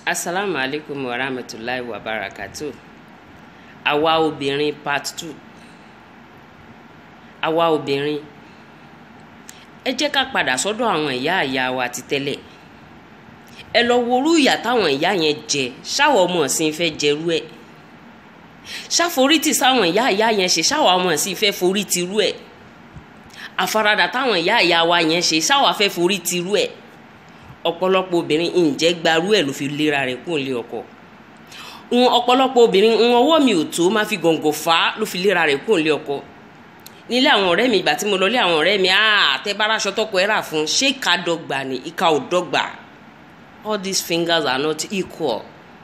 asalaamu alaykum wa rahmatulahi wa barakatu àwa obìnrin part two àwa obìnrin ẹ jẹ́ ká padà sọ́dọ̀ àwọn ìyá ìyá wa ti tẹ́lẹ̀ ẹ lọ worú ìyà táwọn ìyá yẹn jẹ ṣáwọn ọmọ ọ̀sìn fẹ́ jẹrú ẹ̀ ṣàforítì sáwọn ìyá ìyá yẹn ṣe ṣáwọn ọmọ ọ̀sìn fẹ́ forí tirú ẹ̀ àfaradà táwọn ìyá ìyá wa yẹn ṣe ṣáwọn afẹ́ forí tirú ẹ̀ ọ̀pọ̀lọpọ̀ obìnrin ǹjẹ́ gbarú ẹ̀ ló fi lera rẹ̀ kún ilé ọkọ ń ọ̀pọ̀lọpọ̀ obìnrin ń ọwọ́ mi ò tó máa fi gọ̀ǹgọ̀ fà á ló fi lera rẹ̀ kún ilé ọkọ nílé àwọn ọ̀rẹ́ mi ìgbà tí mo lọ lé àwọn ọ̀rẹ́ mi àtẹ́bára aṣọ tọkọ ẹ̀ rà fún ṣé ìka dọ́gba ni ìka ò dọ́gba all these fingers are not equal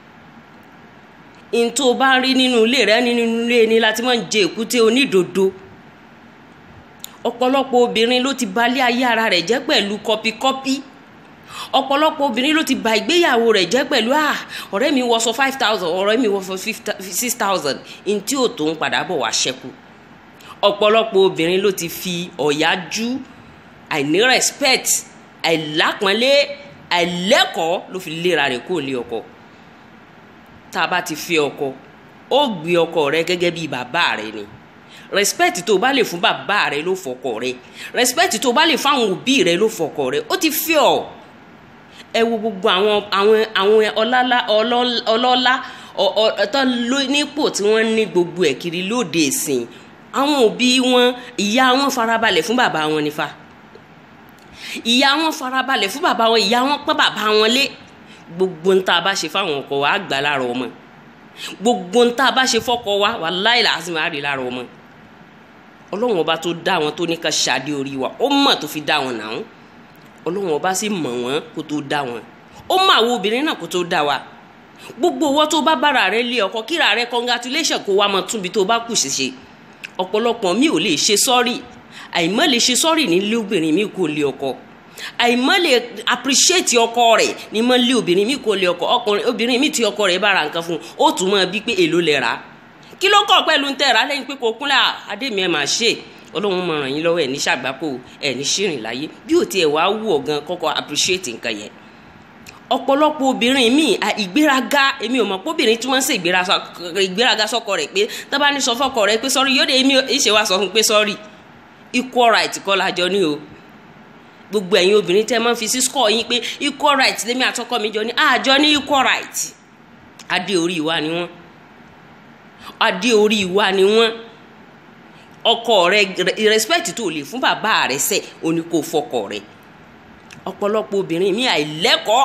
n tó bá rí nínú ilé rẹ nínú ilé ni láti máa ń jẹ èkúté onídòdó ọ̀pọ̀lọpọ̀ obìnrin ló ti balẹ̀ ayé ara rẹ̀ jẹ́ pẹ̀lú kọpikọ́pí ọ̀pọ̀lọpọ̀ obìnrin ló ti ba ìgbéyàwó rẹ̀ jẹ́ pẹ̀lú à ọ̀rẹ́ mi wọṣọ five thousand ọ̀rẹ́ mi wọṣọ six thousand n tí ò tó ń padà bọ̀ wá ṣẹ́kù ọ̀pọ̀lọpọ̀ obìnrin ló ti fi ọ̀yájú àìní respect àìlápọ́nlé àìlẹ́kọ̀ọ́ ló fi léra rẹ̀ kó lé ọkọ tá a bá ti fi ọkọ ó gbé ọkọ rẹ gẹ́gẹ́ bí bàbá rẹ ni respect tó o bá lè fún bàbá rẹ ló fọkọ rẹ respect tó o bá lè fáwọn òbí rẹ ló fọkọ rẹ ó ti fi ọ ẹ wo gbogbo àwọn àwọn àwọn ọlọ́lá ọlọ́lá ọ̀tọ́ nípò tí wọ́n ní gbogbo ẹ̀ kiri lóde ìsìn àwọn òbí wọn ìyá wọn farabalẹ̀ fún bàbá wọn nífa ìyá wọn farabalẹ̀ fún bàbá wọn ìyá wọn pọ́n bàbá wọn lé gbogbo ń tá a bá ṣe fáwọn ọkọ wa á gbà lára ọmọ gbogbo ń tá a bá ṣe fọkọ wa wàláhì làásì máa rí lára ọmọ ọlọ́run ọba tó dá wọn tó ní ká ṣáde orí wa ó mọ̀ tó fi dá wọn náà ọlọ́run ọba sì mọ̀ wọ́n kó tó dá wọn ó mọ̀ àwọn obìnrin náà kó tó dá wa gbogbo owó tó bá bára rẹ lé ọkọ kíra rẹ congratulation kó wá mọ túnbi tó bá kù ṣiṣe ọ̀pọ̀lọpọ̀ mi ò lè ṣe sọ́ọ̀rì àìmọ́ lè ṣe sọ́ọ̀rì nílé obìnrin mi kò lé ọkọ àìmọ́ lè appreciate ọkọ rẹ̀ ní mọ́ lé obìnrin mi kò lé ọkọ ọkùnrin obìnrin mi tí ọkọ rẹ̀ bá ra nǹkan fún un ó tún mọ́ bí pé èló lè rà á kí ló kọ̀ pẹ̀lú ń tẹ̀ra lẹ́yìn pé kò kúnlẹ̀ àdèmí ẹ̀ máa ṣe ọlọ́run máa ràn yín lọ́wọ́ ẹ̀ ní ṣàgbákò ẹ̀ ní ṣìrìn láyé bí ò tiẹ̀ wá wù ọ́ gan kọ́kọ́ appreciate nǹkan yẹn ọ̀pọ̀lọpọ̀ obìnrin míì ìgbéraga èmi ò mọ̀ pé obìnrin tí wọ́n ń ṣe ìgbéraga sọ́kọ rẹ̀ pé tó bá ní sọ fọ́kọ rẹ̀ pé sọ́rí yóò dé èmi ìṣe wa sọ fún pé sọ́rí equal right kọ́ lájọ ní o gbogbo ẹ̀yin obìnrin tẹ́ máa ń fi sí score yín pé equal right lèmi àtọkọ mi jọ ní àjọ ní equal right adé orí wa ni wọ́n adé orí wa ni wọ́n ọkọ rẹ respect tó lè fún bàbá rẹ sẹ òní kò fọkọ rẹ ọ̀pọ̀lọpọ̀ obìnrin mi àìlẹ́kọ̀ọ́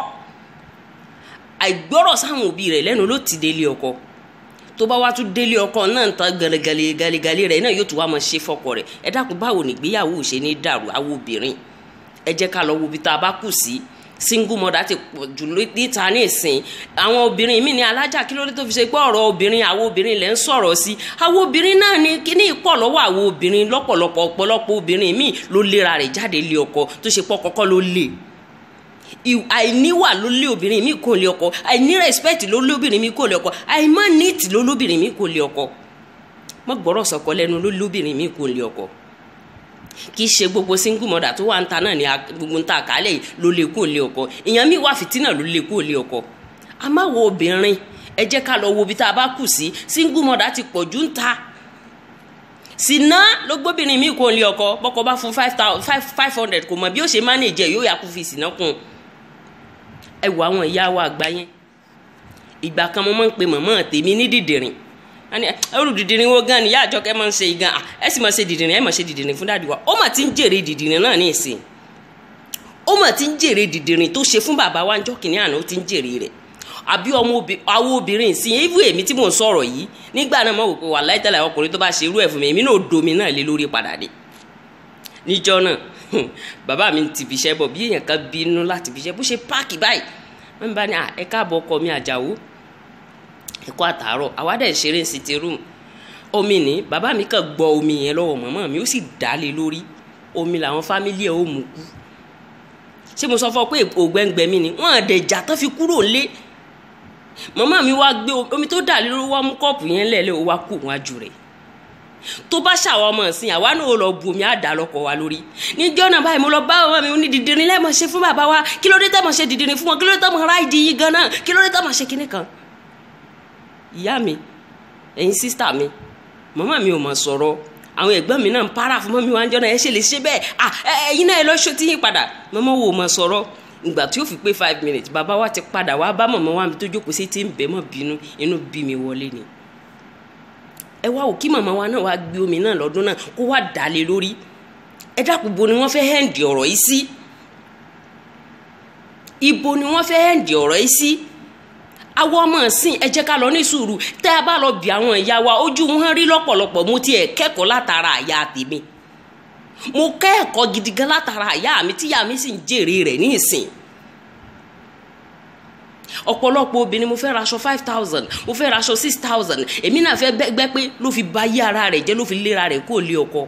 àìgbọ́rọ̀ sáwọn òbí rẹ̀ lẹ́nu ló ti délé ọkọ tó bá wá tún délé ọkọ náà tán gàlẹ́gàlẹ́ gàlẹ́gàlẹ́ rẹ̀ náà yóò tún wá máa ṣe fọkọ rẹ̀ ẹ dákun báwo nìgbéyàwó ṣe ní dàrú àwọn obìnrin ẹ jẹ́ ká lọ wo ibi tá a bá kù sí single mother ti pọ̀ jù níta ní ìsìn àwọn obìnrin mi ní alájà kí ló dé tó fi ṣe pé ọ̀rọ̀ obìnrin àwọn obìnrin lẹ́ ń sọ̀rọ̀ sí àwọn obìnrin náà ní kíní ìpọ̀ lọ́wọ́ àwọn obìnrin lọ́pọ̀lọpọ̀ ọ̀pọ̀lọpọ̀ obìnrin míì ló lera rẹ̀ jáde lé ọkọ tó ṣe pọ̀ kọ́kọ́ ló lè àìníwà ló lé obìnrin mi kò lé ọkọ àìní respect ló lé obìnrin mi kò lé ọkọ àìmọ́ neat ló lóbìnrin mi kò lé ọkọ mọ́ gbọ́rọ̀ sọ̀kọ lẹ́nu ló lóbìnrin mi kò lé ọkọ kì í ṣe gbogbo single mother tó wà ń ta náà ni gbogbo ń ta àkálẹ̀ yìí ló lè kó lé ọkọ ìyẹn mi wà fìtínà ló lè kó lé ọkọ a máa wo obìnrin ẹ jẹ́ ká lọ wo ibi tá a bá kù sí single mother ti pọ̀ jù ń ta sìnà ló gbóbìnrin mi kó lé ọkọ bọ́kọ bá fún five hundred kò mọ̀ bí ó ṣe manage yóò yà kó fi sìnà kún ẹ wo àwọn ìyá wa àgbà yẹn ìgbà kan mo máa ń pe màmá tèmi ní dìdìrìn ani olùdìdìrín wo gan ni ìyá àjọkẹ́ máa ń ṣe gan ẹ sì máa ṣe dìdìrín ẹ máa ṣe dìdìrín fún dáàdi wa ó mà ti ń jèrè dìdìrín náà ní ìsìn ó mà ti ń jèrè dìdìrín tó ṣe fún bàbá wa ńjọ́ kìnìún àná ó ti ń jèrè rẹ̀ àbí ọmọ àwọn obìnrin sí ibú èmi tí mò ń sọ̀rọ̀ yìí nígbà náà mo wò pé wà láìtẹ́lẹ̀ ọkùnrin tó bá ṣe irú ẹ̀ fún mi èmi náà domi náà lé lórí padà dé níjọ́ náà bàbá mi ti fi iṣẹ́ bọ̀ bí èèyàn kan bínú láti fi iṣẹ́ bó ṣe páàkì báyìí wọ́n bá ní ẹ káàbọ̀ ọkọ mi àjàwó ẹ̀kọ́ àtàárọ̀ àwádẹ́ ìṣeré ń sitting room omi ní bàbá mi kàn gbọ́ omi yẹn lọ́wọ́ màmá mi ó sì dálé lórí omi làwọn fámílì ẹ̀ ó mú kú ṣé mo sọ fún ọ pé ògbẹ́ngbẹ́ mi ni wọ́n àdẹ̀jà tó fi kúrò lé màmá mi wá gbé omi tó dà lórí wá mú kọ́ọ̀pù yẹn lẹ́lẹ́ ó wá kú wájú rẹ̀ tó bá ṣàwọn ọmọ ìsìn àwa náà ó lọ bu omi àdá lọkọ wa lórí níjọ́ náà báyìí mo lọ bá ọmọ mi ní dìdìrín lẹ́mọ̀ ṣe fún bàbá wa kí ló dé tẹ́ mọ̀ ṣe dìdìrín fún wọn kí ló dé tẹ́ mọ̀ ráìdì yìí gan náà kí ló dé tẹ́ mọ̀ ṣe kinní kan. ìyá mi ẹ̀yin sísítà mi màmá mi ò mọ̀ sọ̀rọ̀ àwọn ẹ̀gbọ́n mi náà ń para fún mọ́mí wa ń jọ́ náà ẹ ṣe lè ṣe bẹ́ẹ̀ à ẹ̀yin náà ẹ lọ ṣó tí yín padà màmá wo mọ̀ sọ̀rọ̀ ìgbà tí ó fi pé five minutes bàbá wa ti padà wá bá màmá wa mi tó jókòó sí tí ń bẹ́ mọ̀ bínú inú bí mi wọlé ni ẹ wá wò kí màmá wa náà wá gbé omi náà lọ́dún náà kó wá dálé lórí ẹ dákun bo ni wọ́n fẹ́ hẹ́ǹdì ọ̀rọ̀ yìí sí ibo ni wọ́n fẹ́ hẹ́ǹdì ọ̀rọ̀ yìí sí àwọn ọmọ ìsìn ẹ jẹ́ ká lọ ní sùúrù tẹ́ ẹ bá lọ bí àwọn ìyá wa ojú wọn rí lọ́pọ̀lọpọ̀ mo tiẹ̀ kẹ́kọ̀ọ́ látara àyà tèmi mo kẹ́ẹ̀kọ́ gidi gan látara àyà mi tíyà mi sì ń jèrè rẹ̀ ní ìsìn ọ̀pọ̀lọpọ̀ obìnrin mo fẹ́ raṣọ five thousand mo fẹ́ raṣọ six thousand èmi náà fẹ́ gbẹ́ pé ló fi ba yí ara rẹ̀ jẹ́ ló fi léra rẹ̀ kó lé ọkọ.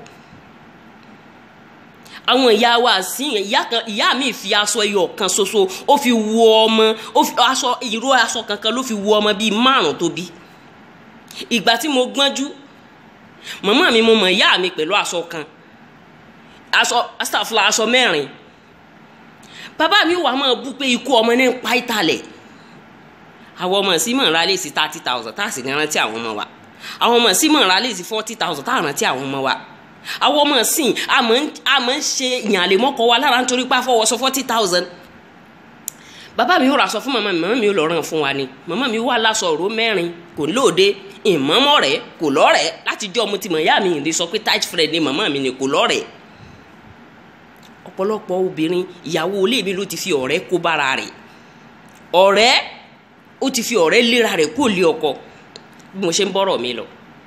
àwọn ìyá wa sí ìyá kan ìyá mi fi aṣọ ẹyọ kan ṣoṣo ó fi wọ ọmọ ó fi aṣọ ìró aṣọ kankan ló fi wọ ọmọ bíi márùn tó bí. ìgbà tí mo gbọ́njú màmá mi mo mọ̀ ìyá mi pẹ̀lú aṣọ kan aṣọ astafula aṣọ mẹ́rin bàbá mi wà máa bú pé ikú ọmọ náà ń pa ìtàlẹ̀ àwọn ọmọ sí mọ̀ ń ra léèsì thirty thousand tá a sì ní rántí àwọn ọmọ wa àwọn ọmọ sí mọ̀ ń ra léèsì forty thousand tá a rántí àwọn ọmọ wa àwọn ọmọ sí àmọ́ ń ṣe ìyànlẹ̀ mọ́kọ wa lára nítorí pé àfọwọ́sọ forty thousand bàbá mi ò rà sọ fún màmá mi màmá mi ò lọ ràn fún wa ni màmá mi wà láṣọ òró mẹ́rin kò lóde ìmọ̀mọ́ rẹ̀ kò lọ́rẹ̀ láti jọ́ mo ti mọ̀ ìyá mi ìdí sọ pé tight friend ni màmá mi ni kò lọ́rẹ̀ ọ̀pọ̀lọpọ̀ obìnrin ìyàwó ilé mi ló ti fi ọ̀rẹ́ kó bára rẹ̀ ọ̀rẹ́ ó ti fi ọ̀rẹ́ léra rẹ̀ kó lé ọkọ bí mo ṣe ń bọ́rọ̀ mi lọ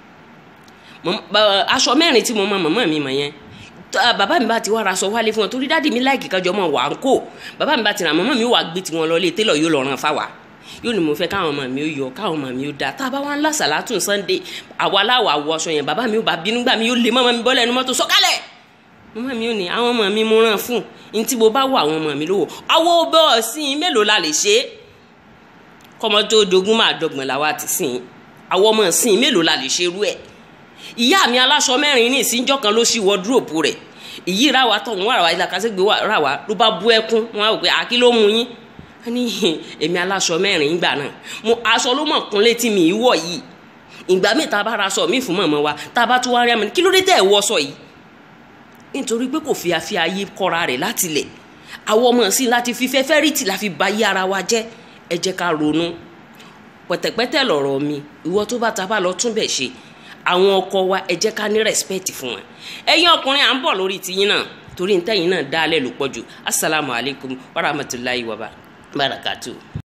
aṣọ mẹ́rin tí mo mọ màmá mi mọ̀ yẹn bàbá mi bá ti wá ra aṣọ wálé fún wọn torí dáàdì mi láìkì kájọ mọ̀ wà ń kó bàbá mi bá ti rà màmá mi wà gbé tiwọn lọ lé télọ̀ yóò lọ ràn fáwa yóò ní mo fẹ́ káwọn ọmọ mi ó yọ káwọn ọmọ mi ó da tá a bá wá ń lásàlá tún Sunday àwa aláwọ̀ àwọ̀ aṣọ yẹn bàbá mi ó bá bínú gbà mí yóò lé mọ́mọ́ mi bọ́lẹ̀ ẹnu mọ́tò sọ́kálẹ̀ mọ́mọ́ mi ò ní àwọn ọmọ mi mo ràn fún ní tí mo bá wọ àwọn ọmọ mi lówó àwọn ọbẹ̀ ọ̀sìn mélòó la lè ṣe é kọ́mọ tó dogun máa dọ́gbọ̀n làwa ti sìn àwọn ọmọ ìsìn mélòó la lè ṣe irú ẹ̀ ìyá mi aláṣọ mẹ́rin ní ìsìnjọ́ kan ló ṣí wọ́dúrópù rẹ̀ ìyí ra wa tọ̀ wọ́n ra wa ilé akásẹ́gbé ra wa ló bá bú ẹkún wọn á wò pé àkí ló mú yín wọ́n ní èmi aláṣọ mẹ́rin ìgbà náà mo aṣọ ló mọ̀ kún létí mi ìwọ̀ yìí ìgbà míì tá a bá ra aṣọ mi fún mọ̀mọ́ wa tá a bá tún wá rí àmì kí ló dé tẹ̀ ẹ̀ wọ́ aṣọ yìí nítorí pé kò fi àfi ayé kọ́ra rẹ̀ láti lẹ̀ àwọn ọmọ sí láti fi fẹ́fẹ́ rìtì la fi ba yé ara wa jẹ́ ẹ jẹ́ ká ronú pẹ̀tẹ̀pẹ̀tẹ̀ lọ̀rọ̀ mi ìwọ tó bá ta bá lọ tún bẹ̀ ṣe àwọn ọkọ wa ẹ jẹ́ ká ní respect fún wọn ẹ̀yin ọkùnrin à ń bọ̀ lórí tiyín náà torí ntẹ́yìn náà dálẹ̀ ló pọ̀ jù assalamu alaikum warahmatullahi wabarakatuh.